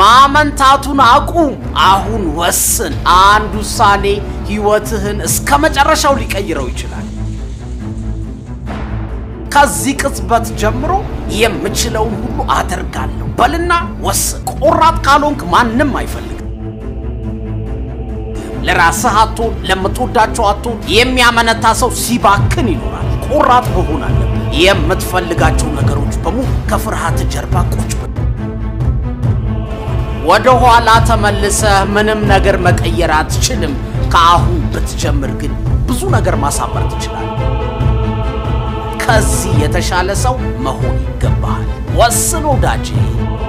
ማመንታቱን አቁም። አሁን ወስን። አንድ ውሳኔ ሕይወትህን እስከ መጨረሻው ሊቀይረው ይችላል። ከዚህ ቅጽበት ጀምሮ የምችለውን ሁሉ አደርጋለሁ በልና ወስን። ቆራጥ ካልሆንክ ማንም አይፈልግም። ለራስህ አትሆን፣ ለምትወዳቸው አትሆን። የሚያመነታ ሰው ሲባክን ይኖራል። ቆራጥ መሆን አለብህ። የምትፈልጋቸው ነገሮች በሙሉ ከፍርሃት ጀርባ ቁጭ በል። ወደ ኋላ ተመልሰህ ምንም ነገር መቀየር አትችልም። ከአሁን ብትጀምር ግን ብዙ ነገር ማሳመር ትችላለህ። ከዚህ የተሻለ ሰው መሆን ይገባሃል። ወስን ወዳጄ።